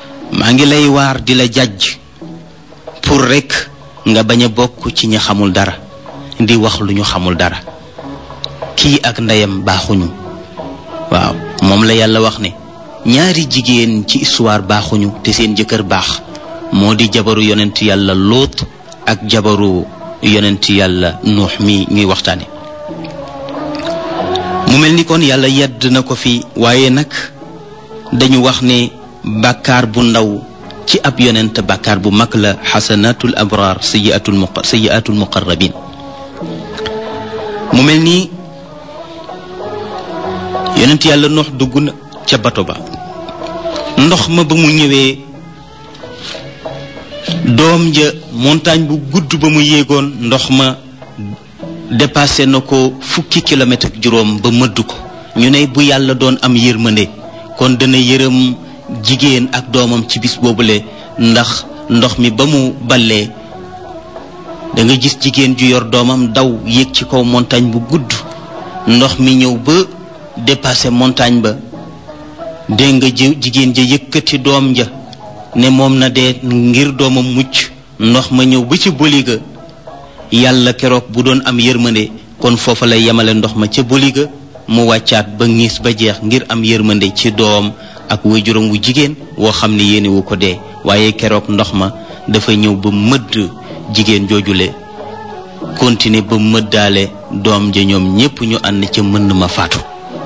maa ngi lay waar di la jàjj pour rekk nga bañ a bokk ci ñi xamul dara di wax lu ñu xamul dara kii ak ndeyam baaxuñu waaw moom la yàlla wax ne ñaari jigéen ci histoire baaxuñu te seen jëkkër baax moo di jabaru yonent yàlla lóot ak jabaru yonent yàlla nuux mi ñuy waxtaane mu mel ni kon yàlla yedd na ko fi waaye nag dañu wax ne bàkkaar bu ndaw ci ab yonent bàkkaar bu mag la xasanatul abraar sayiatul mu sayiatul muqarrabin mu mel ni yonent yàlla noox dugg na ca bato ba ndox ma ba mu ñëwee doom ja montagne bu gudd ba mu yéegoon ndox ma dépassé na ko fukki kilomètre ak juróom ba mëdd ko ñu ne bu yàlla doon am yërmande kon dana yërëm jigéen ak doomam ci bis boobule ndax ndox mi ba mu ballee da nga gis jigéen ju yor doomam daw yéeg ci kaw montagne bu gudd ndox mi ñëw ba dépassé montagne ba dégg nga jigéen ja yëkkati doom ja ne moom na dee ngir doomam mucc ndox ma ñëw ba ci boliga yàlla keroog bu doon am yërmande kon foofa lay yemale ndox ma ca boliga mu wàccaat ba ngiis ba jeex ngir am yërmande ci doom ak waajuram wu jigéen woo xam ne yéene wu ko dee waaye keroog ndox ma dafa ñëw ba mëdd jigéen joojule continuer ba mëddaale doom ja ñoom ñépp ñu ànd ca mënd ma faatu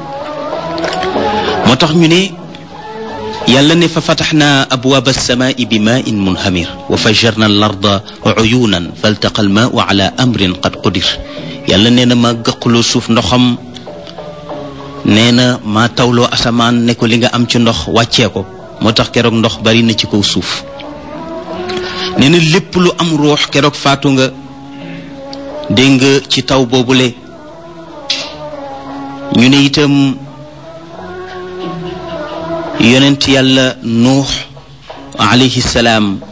moo tax ñu ne yàlla ne fa fataxna abwaab alsamaai bi maain munhamir wa fajarna al arda uyunan faltaqa almaau ala amrin qad qudir yàlla nee na ma gëqloo suuf ndoxam nee na ma tawloo asamaan ne ko li nga am ci ndox wàccee ko moo tax keroog ndox bari na ci kaw suuf nee na lépp lu am ruux keroog faatu nga dégg nga ci taw boobule ñu ne itam yonent yàlla nuux alayhi salaam